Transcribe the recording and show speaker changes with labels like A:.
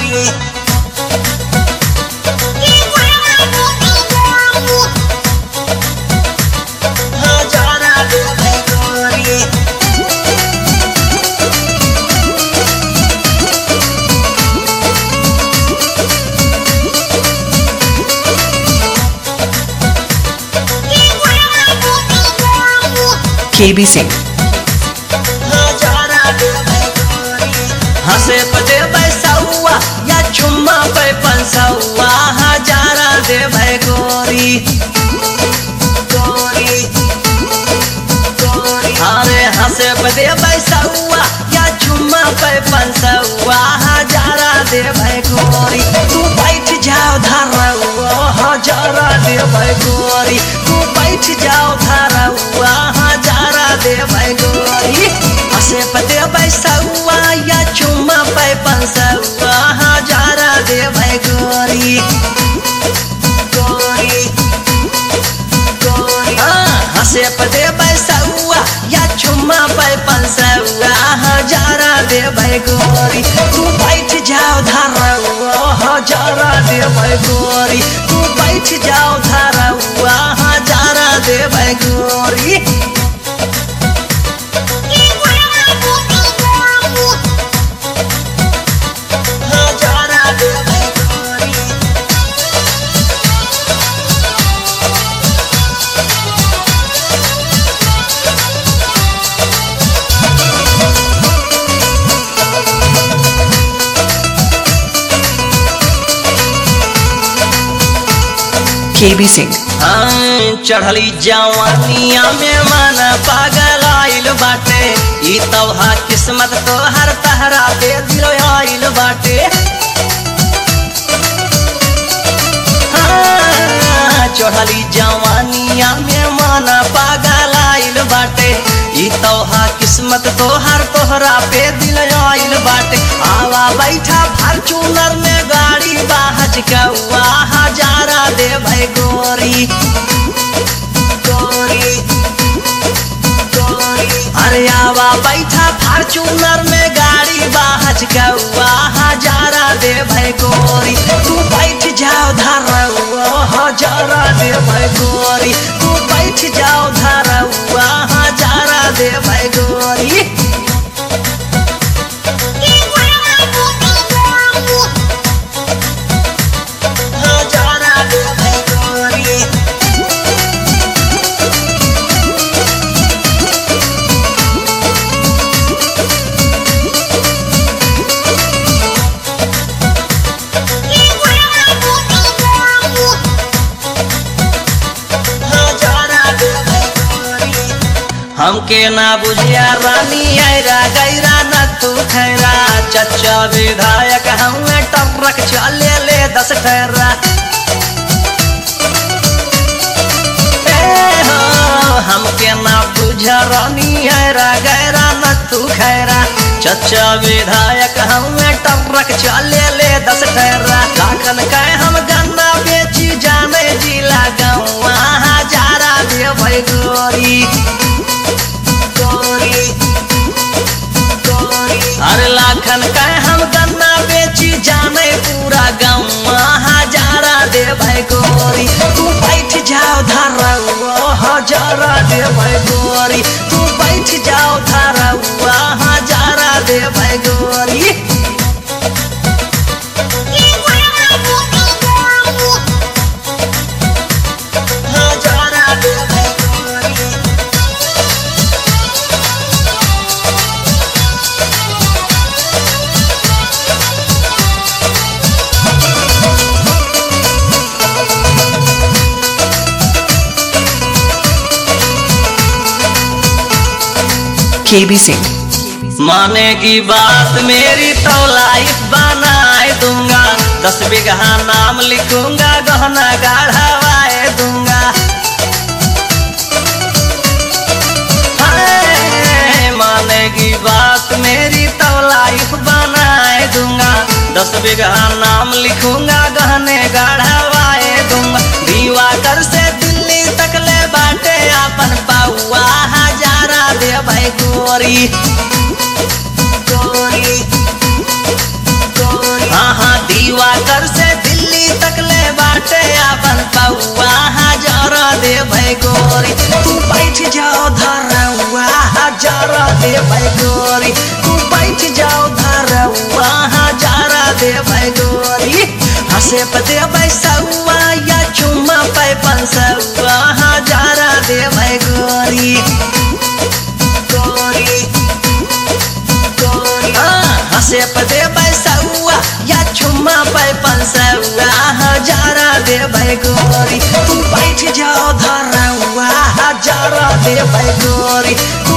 A: गोरी हजारा देवे गोरी
B: KB Singh.
A: हजारा देवे गोरी हंसे पे देवे सौआ या चुम्मा पे पंसौआ हजारा देवे गोरी गोरी गोरी अरे हंसे पे देवे सौआ या चुम्मा पे पंसौआ हजारा देवे गोरी तू बैठ जाओ धरौआ हजारा देवे गोरी तू बैठ जाओ धरौआ हजारा देवे गोरी हंसे पे देवे सौआ या चुम्मा पे पंसौआ हजारा देवे गोरी गोरी गोरी हाँ, हंसे पे देवे सौआ या चुम्मा पे पंसौआ हजारा देवे गोरी तू बैठ जाओ धरौआ हजारा देवे गोरी तू बैठ जाओ धरौआ हजारा देवे गोरी हजारा देवे गोरी
B: KB Singh.
A: हाँ, चढ़ली जवानिया में मन पागल आइल बाटे ई तोहा किस्मत तो हर तहरा दे दिल आइल बाटे हाँ, चढ़ली जवानिया में मन पागल आइल बाटे ई तोहा किस्मत तो हर तोहरा पे दिल आइल बाटे आवा बैठा फॉर्चूनर में गाड़ी बाहज कौआ हजारा दे भाई गोरी गोरी गोरी अरे आवा बैठा फॉर्चूनर में गाड़ी बाहज कौआ हजारा दे भाई गोरी तू बैठ जाओ धरौआ हजारा दे भाई गोरी तू बैठ जाओ धरौआ हजारा दे भाई गोरी हजारा दे भाई गोरी हजारा दे भाई गोरी हमके ना बुझिया रानी ऐरा गैरा न तू खैरा चचा विधायक हमें टपरक चले ले दस ठहरा ए हो, हमके ना बुझा रानी ऐरा गैरा न तू खैरा चचा विधायक हमें टपरक चले ले दस ठहरा लाखन कह हम गन्ना बेची जाने जिला गौआ हजारा दे भाई गोरी गोरी गोरी अरे लाखन का हम गन्ना बेची जाने पूरा गाँव हजारा दे भाई गोरी तू बैठ जाओ धरौआ हजारा दे भाई गोरी तू बैठ जाओ धरौआ हजारा दे भाई गोरी हजारा दे भाई गोरी
B: KB Singh.
A: मानेगी बात मेरी तो लाइफ बनाए दूंगा दस बीघा नाम लिखूंगा गहना गाढ़ावाए दूंगा हाय, मानेगी बात मेरी तो लाइफ बनाए दूंगा दस बीघा नाम लिखूंगा गहने गाढ़ावाए दूंगा दीवाकर से दिल्ली तक ले बाटे अपन बाउआ हजारा दे भाई गोरी गोरी गोरी हाँ हाँ दिवाकर से दिल्ली तक ले बाटे अपन पौआ हजार दे भाई गोरी तू बैठ जाओ धरवा हजार दे भाई गोरी तू बैठ जाओ धरवा हजार दे भाई गोरी हंसे पते बैसौआ या चुम्मा पे पंसौआ हजार दे भाई गोरी गोरी गोरी हाँ, हंसे पते बैसौआ या चुम्मा पे पंसौआ हजारा दे भाई गोरी तू बैठ जाओ धरवा हजारा दे भाई गोरी तू